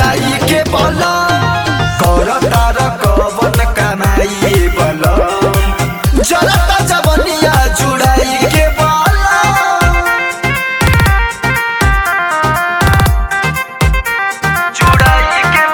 जुड़ाई के बलम कर तार कवन कमाई बलम जरता जवनिया जुड़ाई के बलम जुड़ाई के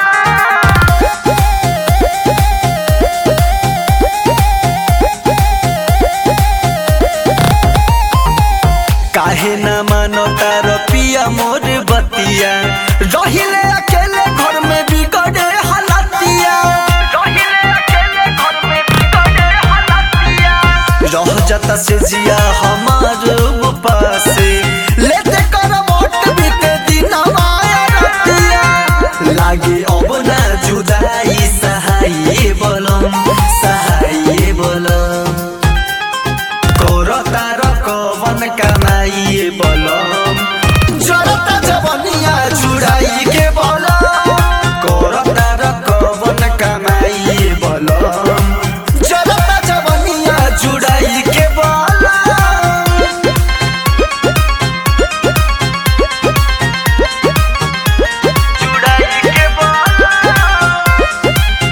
काहे न मानो तार पिया मोर बतिया रहिले अकेले घर में बिगड़े हालतिया रहिले अकेले घर में बिगड़े हालतिया रह जाता से जिया हमार पासे लेते कर वोट बीते दिन माया रतिया लागे अब ना जुदाई सहाय बोलम सहाय बोलम कोर तार कवन कमाइए बलम जरता जवनिया जुड़ाई के बलम कोर तार कवन कमाइए बलम जरता जवनिया जुड़ाई के बलम जुड़ाई के बलम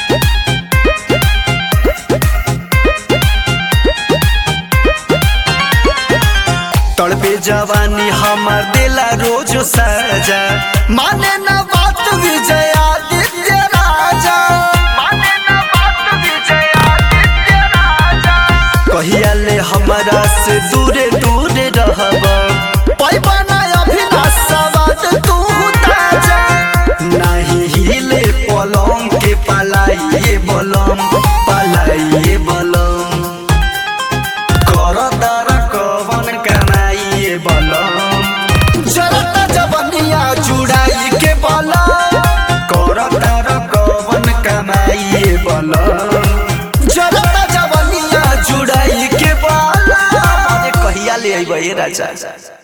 तड़पे जवानी हमार दिला रोज सजा माने न बात विजय आदित्य राजा माने न बात विजय आदित्य राजा कहिया ले हमारा से दूरे दूरे रहब पैबा ना अभिलाष सवाद तू ताजा नहीं हिले पलंग के पलाइए बलम पलाइए बलम कर तार कवन कमाइए बलम जरता जवनिया जुड़ाई के बलम कर तार कवन कमाइए बलम जरता जवनिया जुड़ाई के बलम अरे कहिया ले अइबे राजा